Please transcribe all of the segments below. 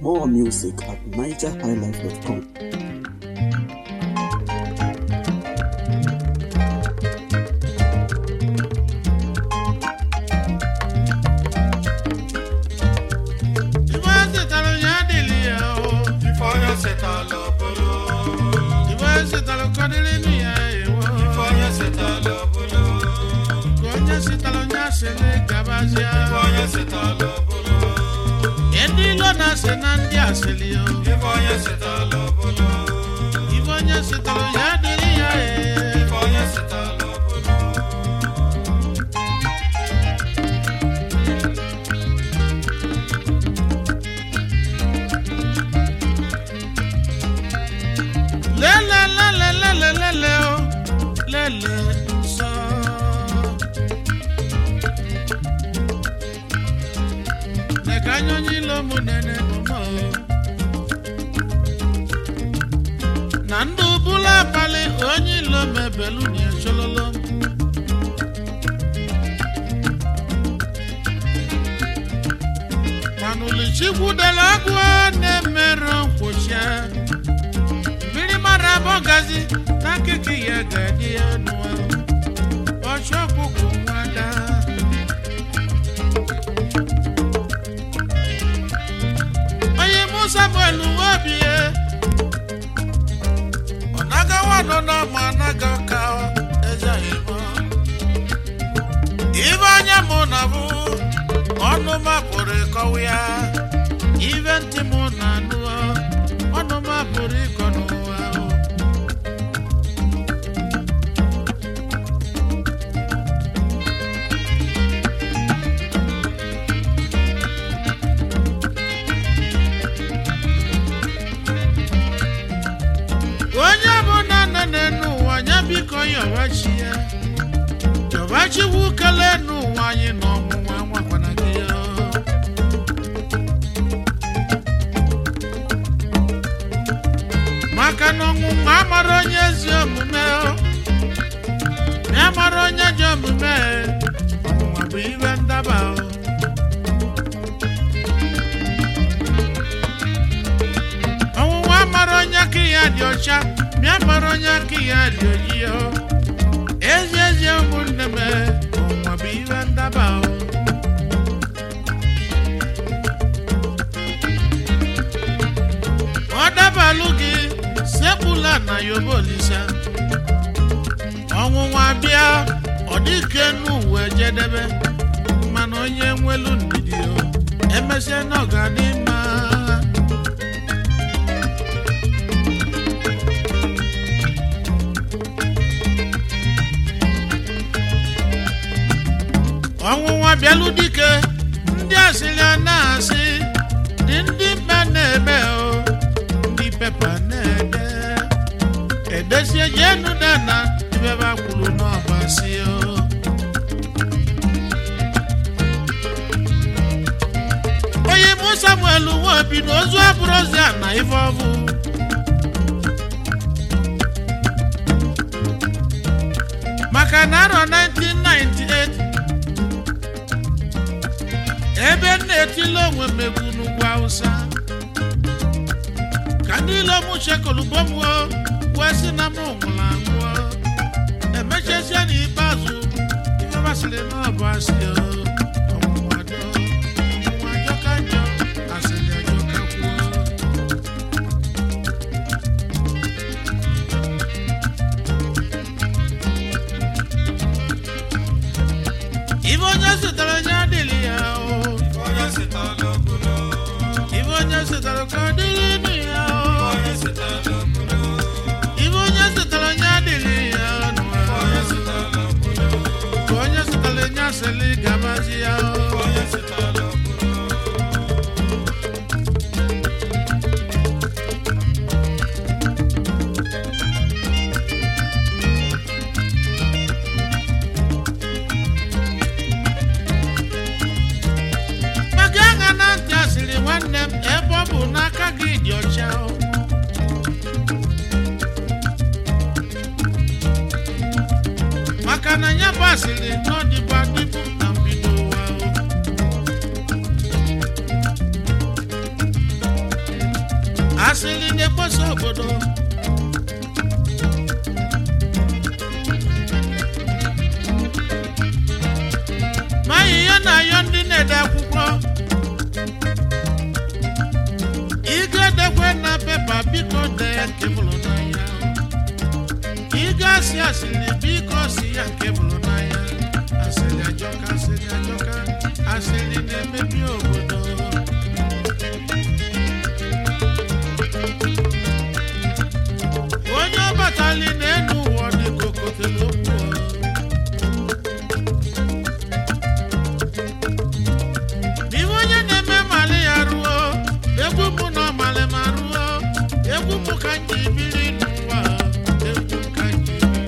More music at nigerhighlife.com. Ife setara ya adịghị ya o. Ifeonye setala obodo. Ife setara ka ọ dịrị nụ ya ewo. Ifeonye setala obodo. Ka onye setara onye asịrị gabazịa. Ifeonye setala obodo. Ndị ilo na-asị na ndị asịrị o. Ifeonye setala obodo. Ife onye setara ya adịghị ya e. Ifeonye setala obodo. Lele lele lele lele o. Lele nsọ. Neka anya onye ilo mụ nene mụmụ o. na ndụ bụla abalị onye ilo mebelu na echololo mana ulichikwu dere agụ na-emerụ nkwụcha mmiri mara abụọ gazi na nkịkị ya ga-adị ya nụwa ọchụ ọkpụkpụ nwada onye mụ samuel nwobie ọ nagawa nọ n'ọma anaga ka eze igbo ibe anya mụ na bụ ọnụ ma pụrụ ịkọwa ya ibe ntị mụ na anụ ọnụ ma pụrụ ịkọ n'ụwa o. onye bụ na nne n'ụwa ya biko yọbachi ya yọbachiwu kele n'ụwa anyị na ọnwụnwa nwakwana gị ya maka na ọnwụnwa amara onye ezi omume o. ya mara onye ji omume ọnwụnwa bụ ibe ndaba o. ọnwụnwa mara onye aka ya dị ọcha bịa mara onye aka ya dị oji o ezi ezi ụmụnne m ọnwụnwa bụ ihe ndaba o ọ dabalụ gị sepụla na yobo olisa ọnwụnwa bịa ọ dịke n'uwe jedebe mana onye nwelu ndidi o emesịa na ọ ga-adị mma ọnwụnwa bịalụ dike ndị asịrị a na-asị dị ndị mba na-eme o ndị pepa na-ede edesie jenu dana ibebe kwuru n'ọbasi o onye mụ samuel nwobi na ozu abụrụzi a na ife ọbụ maka na arọ 1998 ebe m na-etile onwe m egwu n'ugwu awụsa ka ndị ilo m chekolubomwo wee sị na m nwụrụ anwụọ emechazie n'ikpeazụ ife basịrị na ọ bụ asị o ọnwụnwa do ọnwụnwa ajọka njọ asịrị ajọka kwuo ife onye zụtara onye adịghị ya o Ifeonye setala obodo. ife onye zụtara ka ọ dịrị nụ ya o Ifeonye setala obodo. ife onye zụtara onye adịghị ya nụwa Ifeonye setala obodo. ka onye zụtara onye asịrị gabazi ya o Ifeonye setala obodo. maka aṅa na ntị asịrị nwanne m ebe ọ bụ n'aka gị dị ọcha o. maka na ya bụ asịrị n'ọdịbụ adịbụ na mbido ụwa o obodo ma ihe na-ayọ ndị na-ede akwụkwọ ịga edekwe na pepa biko dee nke bụrụ n'anya ịga asị asịrị biko si ya nke bụrụ n'anya asịrị ajọka asịrị ajọka asịrị na-emebi obodo onye ọbatali na-enu ụwa dị ka okotelo okwu Ife onye na-eme mali ya ruo egwu mụ na ọmali ma ruo egwu mụ ka m ji biri n'ụwa egwu ka m ji biri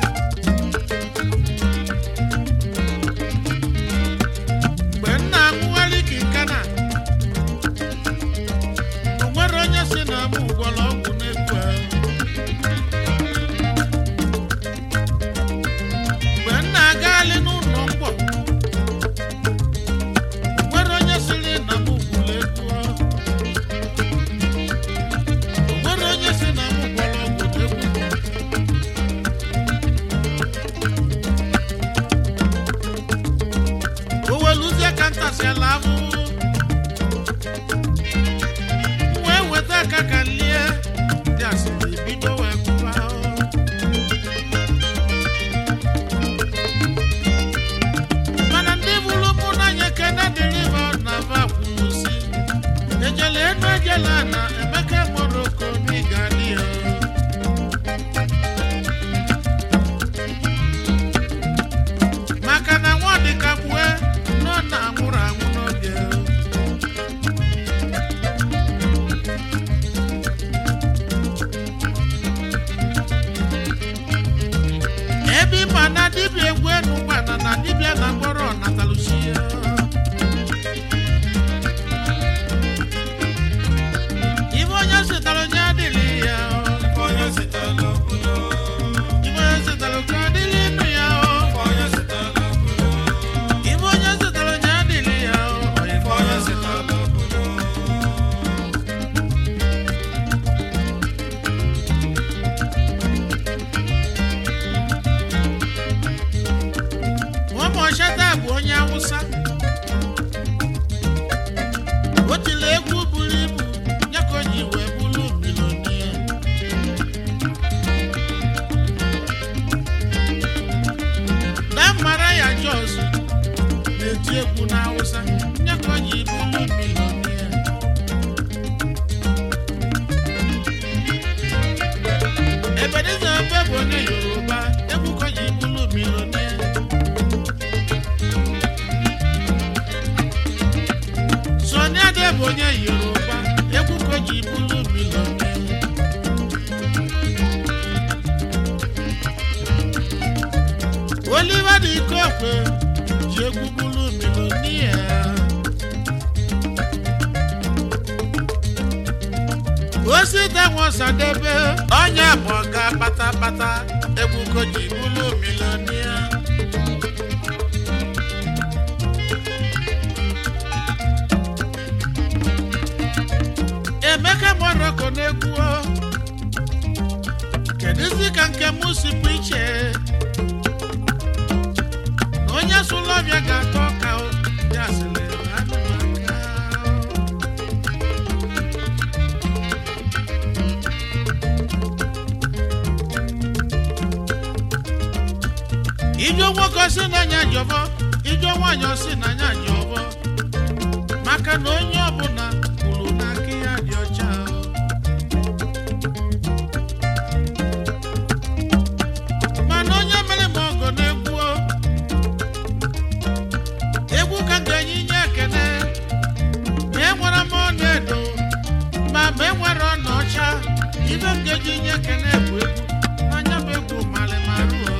mgbe m na-aṅụgharị ka nkana o nwere onye si na m gwọrọ ọgwụ n'egwu ahụ mgbe m na-agagharị n'ụlọ mkpọ nwere onye sịrị na m gwụrụ egwu ọ. O nwere onye sị na m gwọrọ ọgwụ n'egwu m. o weluzie ka ntasịala ahụhụ m wee weta aka ka m lie dị asịrị bido wee kwụba ahụ mana ndị bụrụ mụ n'anya kene dịrị ha na va kwuru si ejele enu ejela na emeka moroko n'ịgadị ya maka na nwa dịka kwue nọ na anwụrụ anwụ n'oge ebe ịma na dibịa egwu enu gbana na dibịa na mkpọrọ nataluchi ya ibe onye zụtara onye adịghị ya Onye sitala obodo. ibe onye zụtara ka ọ dịrị inu ya Onye sitala obodo. ibe onye zụtara onye adịghị ya Onye sitala obodo. ụmụọchata bụ onye awụsa o tiri egwu buru ibu ya ka o ji wee bụrụ milonia na mmara ya jos na-eti egwu na awụsa ya ka o ji bụrụ milonia ebeniza ebe bụ onye yoruba egwu ka o ji bụrụ milonia Sọni Ade bụ onye Yoruba egwu ka o ji bụrụ milọnia Oliver dị Ikokwe ji egwu bụrụ milọnia Osita Nwosadebe onye bụ ọga kpatakpata egwu ka o ji bụrụ milọnia Emeka Moroko na-egwu o. kedụzi ka nke m si bụ iche na onye sụlụ ọbịa ga-atọ ọka o ya sịrị na anụ aka ijo nwoke si n'anya jọbọ ijo nwaanyị si n'anya jọbọ maka na onye ọbụla kwuru na aka ya dị ọcha o. mana onye mere m ọgọ na-egwu o. egwu ka m ga-enye inye ekene ma enwere m ọnụ edo ma ma enwere ọnụ ọcha ibe m ga-eji inye ekene bụ egwu n'anya bụ egwu malịmarụ o.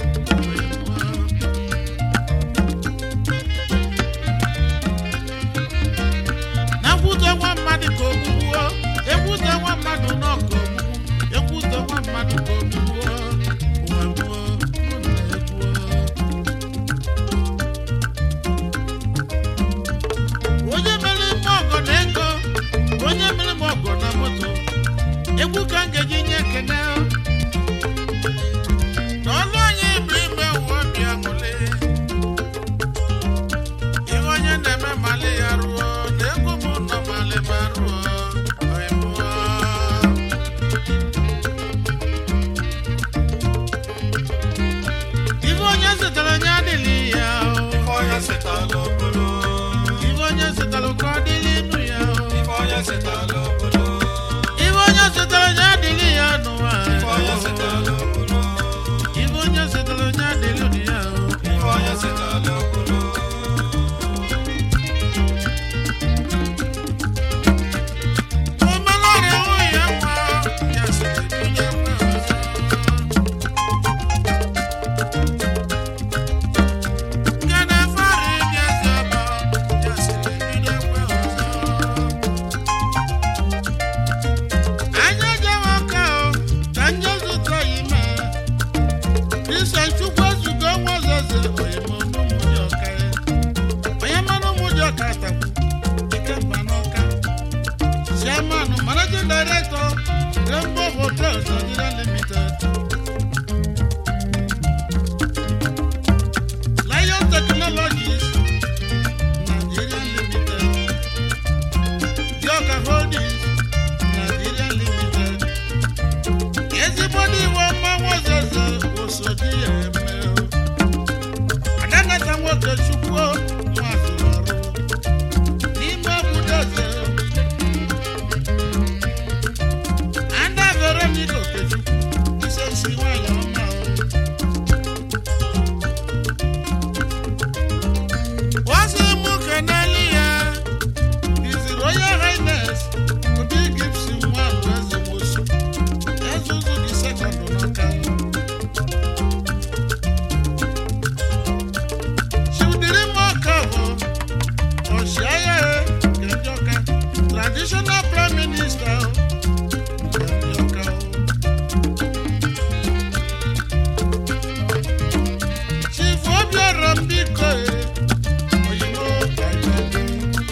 na nkwute nwa mmadụ ka ogbugbuo ekwute nwa mmadụ nọ ka ogbugbu ekwute nwa mmadụ ka ogbugbuo ụwa gbuo mụ na egbuo onye mere ime ọgọ na ego onye mere m ọgọ na moto egwu ka m ga director rainbow hotels nigeria limited lion technologies nigeria limited yoga holdings nigeria limited ezigbo ndị iwe mmanwụ ọzọzọ osodi ya eme o. adanata nwoke chukwu nwazụrụ ọrụ n'ime obodo eze Ada Veronica Okechukwu ise isi nwanyị ọma o. Ozi mụ keneli ya His Royal Highness Obi Gibson Nwandu Eze Nwosu Ezuzu the second n'Ọka. Chidiri Mokavo Ọchịagha Kenjoka Traditional Prime Minister o. Kenjoka o. Chief Obiora Mbiko e, Oyinbo Ayọ̀dé.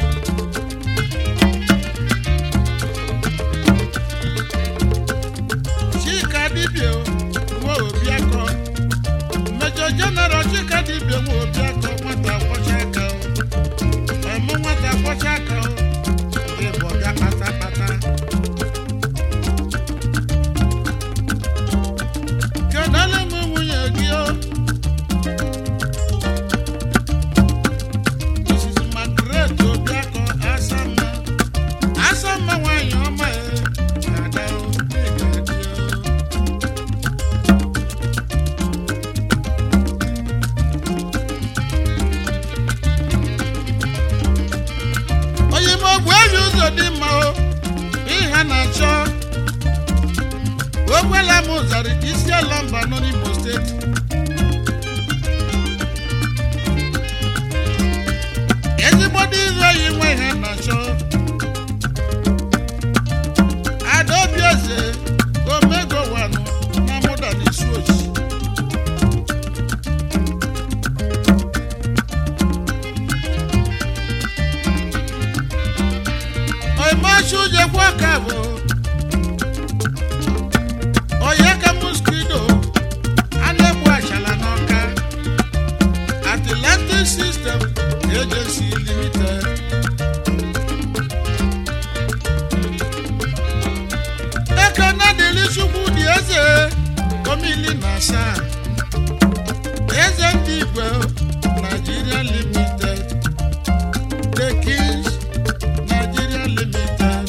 Chika Dibia o, nwa Obiakọ. Major General Chika Dibia nwa Obiakọ, nwata kwọcha aka o. Ọmụ nwata kwọcha aka o, ndị bụ ọga kpatakpata. Kedụ m nwunye gị o? Mrs. Margaret Obiakọ Asama. Asama nwanyị ọma e, Ada o, ị ga-adị o. onye ime ogbu eji ụzọ dị mma o ihe na-achọ okwela m zara isi ala mba nọ n'Imo steeti ezigbo ndị ire yi nwe ihe na-achọ adaobi eze omego wanụ na mụda n'isi ochi oimachu jekwa kabo oyeka muskido anegbu achala n'ọka atlantic system agency limited ekene dịrị chukwu dị eze komili na asaa eze ndị igwe nigeria limited the kings Nigeria Limited.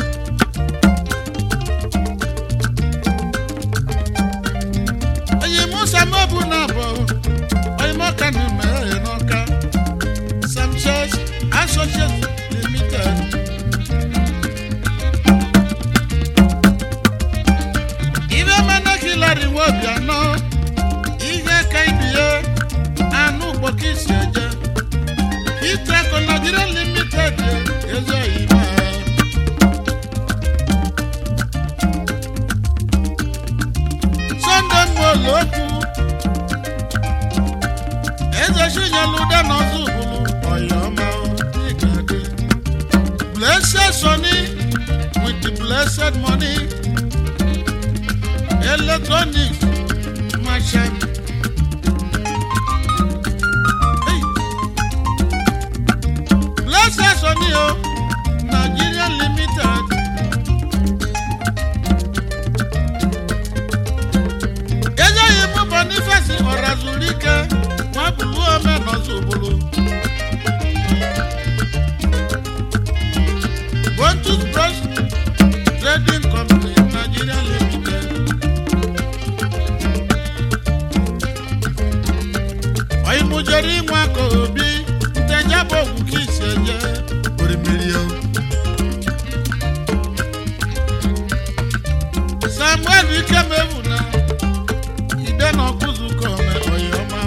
Oyi Musa Mobu Nabo, Oyi Moka Nume Enoka, Sam Church Associates Limited. Ibe mana kilari wobi anọ, ihe ka ibie, anụ ụgbọka isi eje. Itrako Nigeria Limited ezi oyibo. Sunday Nwolo okwu. Eze Chinyelu n'ọzọ ubulu ọyọma ịgade. Blessed Sonny with the blessed money. Electronics merchant. Hey. Blessed Sonny o, Nigeria Limited. eléyìí mú boniface ọ̀razùlíkẹ́ wọ́n bùrú ọmọ ẹ̀nà ṣòbolo. bontus brush trading company nigeria limited. ọ̀yìnbùjẹ̀rì wọn kò bí ntẹ̀jábọ̀ òkú kì í ṣe jẹ́ orímìírí o. samuel ikemewu náà ide na ọkụzụkọ ome ọyọma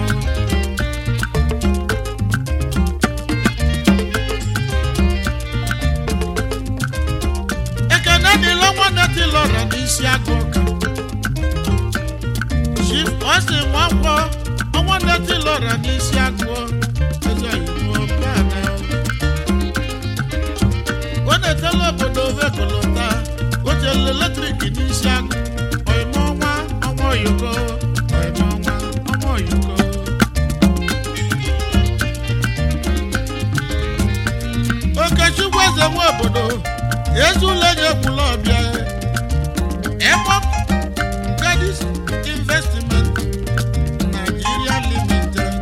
ekene dịla nwanne tilọra n'isi agụ ụka chief ọsị nwankwọ nwanne tilọra n'isi agụ eze oyibo bana o na-etela obodo ovekọlọta o jelele eze nwe obodo ezi ụlọ enyi ekwula ọbịa Epop Gadis Investment Nigeria Limited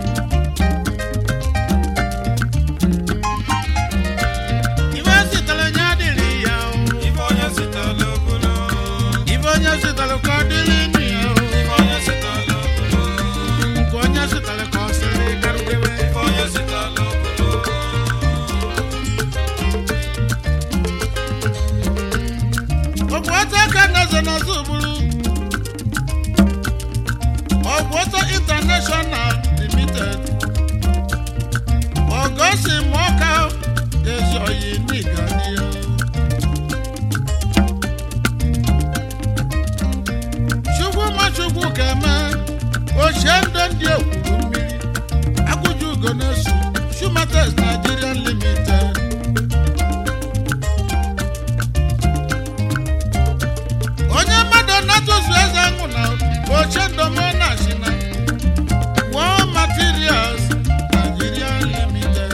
ife sitere nye adịrị ya o Ife onye sitere obodo. ife onye sitere ka ọ dịrị nụ ya o Ife onye sitere obodo. nke onye sitere ka ọ sịrị garugebe Ife onye sitere obodo. ọgwụ ọtọ aka na-eze n'azụ bụrụ ọgwụ ọtọ international limited ọgọsi mọka ezi oyi n'iga n'ihe chukwu ma chukwu ka-eme ochie ndụ ndị ekwuru mmiri agụju ugo na-esu shumates nigerian limited onye mmadụ na-atụzu eze nwụ na oche ndomo na shina War Materials Nigeria Limited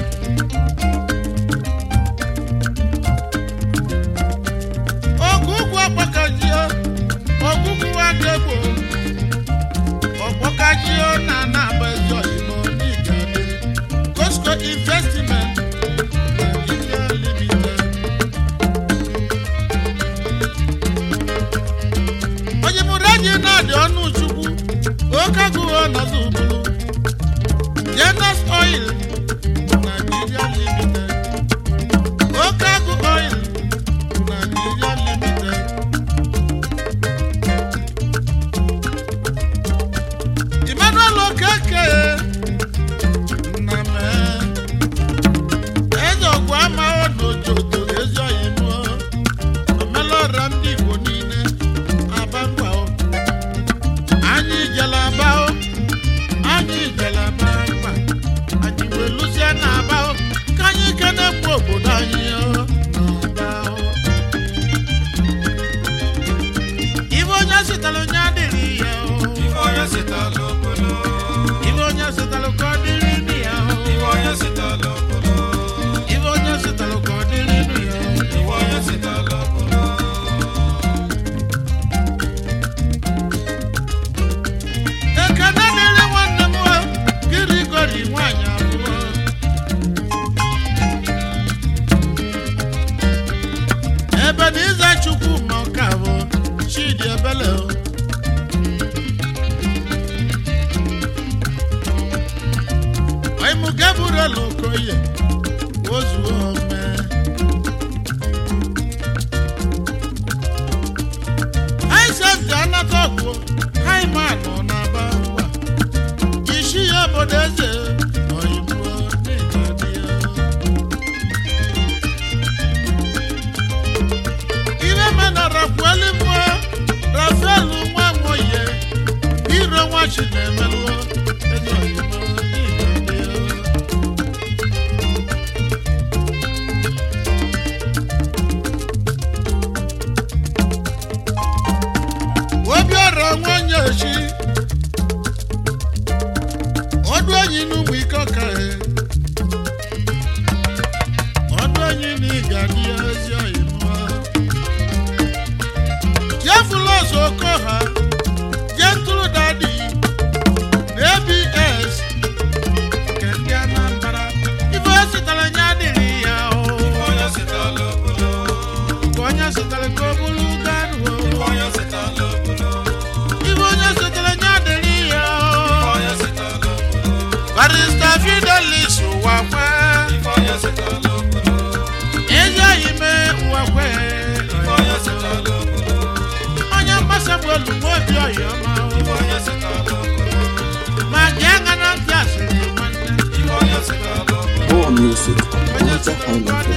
ogugwu ọkpọkajio ogugwu adegbo ọkpọkajio na anaba ezi oyibo n'igade Costco Investment Nigeria Limited onye mụrụ enyi na-adị ọnụ chukwu oke agụghị ọnọdụ bụrụ jenas oil Nigeria limited oke agụ oil Nigeria limited Emmanuel okeke nname eze ọgwụ amaghị n'ojoto ezi oyi mụọ omelọra ndị igbo niile aba mba o anyị jela aba o anyị jela aba mba anyị wee lụzie na aba o ka anyị kene kwu obodo anyị o n'aba o ibe onye sitere onye adịrị ya o Ife onye sitere obodo. ibe onye sitere ka ọ dịrị nụ ya o Ife onye sitere obodo. ibe onye sitere ka ọ dịrị nụ ya o Ife onye sitere obodo. ekene dịrị nwanne m o gịrị gori nwaanyị abụọ ebe na ịza chukwu ma ọka bụ chidi ebele o ọyịmụ gabriel okoye ozuo ome aisenti anata ọgwụ haiman nọ n'aba ụwa isi ya obodo eze ọyịmụ n'ịgadị ya ihe mena rafuelu mụọ rafaelu nwa nwoye iro nwa chi na-emelụọ ezi ọyịmụ n'ịgadị ya obiọra nwanyị echi ọdụ enyi n'ụmụ ike ọka e ọdụ enyi na ịga dị ezi oyi mụọ jefulos okoha jentụrụ dadi na abs nke ndị anambra ife o sitere nye adịrị ya o Ife onye sitere obodo. ka onye sitere ka o bụrụ garuo Ife onye sitere obodo. ife onye sitere nye adịrị ya Ife o onye sitere obodo. barista fidelis wakwe Ife onye sitere obodo. ezi oyi mee wakwe Ife onye sitere obodo. onye mgbasa bụ olugbo obi oyi ọma Ife onye sitere obodo. ma gị anya na ntị asịrị nwanne Ife onye sitere obodo. More music at onye Niger sitere ka ọ Highlife